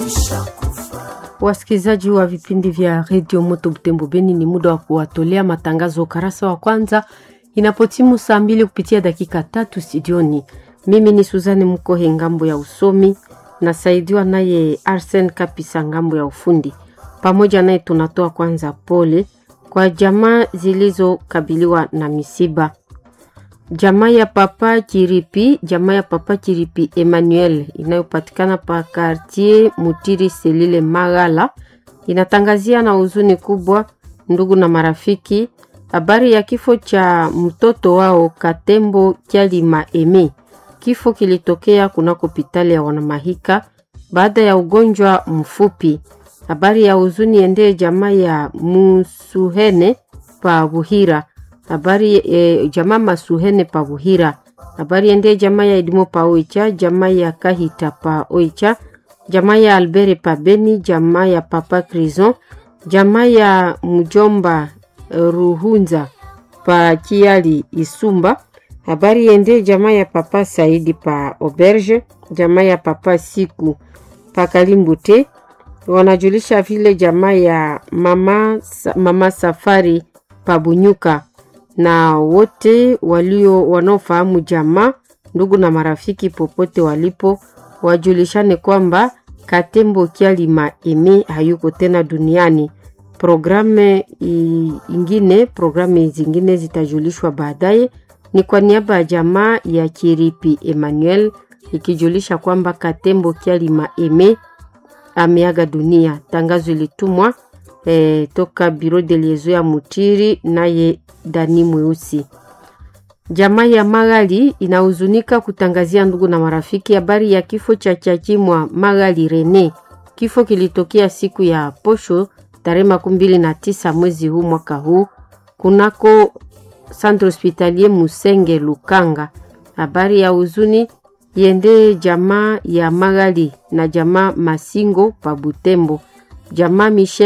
Wasikilizaji wa vipindi vya redio Moto Butembo Beni, ni muda wa kuwatolea matangazo ukarasa wa kwanza inapotimu saa mbili kupitia dakika tatu studioni. Mimi ni Suzane Mkohe ngambo ya usomi, nasaidiwa naye Arsen Kapisa ngambo ya ufundi. Pamoja naye tunatoa kwanza pole kwa jamaa zilizokabiliwa na misiba. Jamaa ya Papa Chiripi, jamaa ya Papa Chiripi Emmanuel inayopatikana pa quartier Mutiri Selile Magala inatangazia na huzuni kubwa ndugu na marafiki habari ya kifo cha mtoto wao Katembo Kyalima Eme. Kifo kilitokea kunako hospitali ya Wanamahika baada ya ugonjwa mfupi. Habari ya huzuni endee jamaa ya Musuhene pa Buhira habari e, jamaa Masuhene pa Buhira. Habari ende jamaa ya Edimo pa Oicha, jamaa ya Kahita pa Oicha, jamaa ya Albere pa Beni, jamaa ya Papa Crison, jamaa ya mjomba Ruhunza pa Kiali Isumba. Habari ende jamaa ya Papa Saidi pa Auberge, jamaa ya Papa Siku pa Kalimbute. Wanajulisha vile jamaa ya mama, mama Safari pa Bunyuka na wote walio wanaofahamu jamaa, ndugu na marafiki popote walipo, wajulishane kwamba Katembo Kyalima Eme hayuko tena duniani. Programu ingine, programu zingine zitajulishwa baadaye. Ni kwa niaba ya jamaa ya Kiripi Emmanuel ikijulisha kwamba Katembo Kyalima Eme ameaga dunia. Tangazo ilitumwa eh, toka Biro de Liezo ya Mutiri naye Dani Mweusi. Jamaa ya Magali inahuzunika kutangazia ndugu na marafiki habari ya kifo cha Chachimwa Magali Rene. Kifo kilitokea siku ya posho tarehe makumi mbili na tisa mwezi huu mwaka huu kunako Centre Hospitalier Musenge Lukanga. Habari ya huzuni yende jamaa ya Magali na jamaa Masingo pa Butembo, jamaa Michel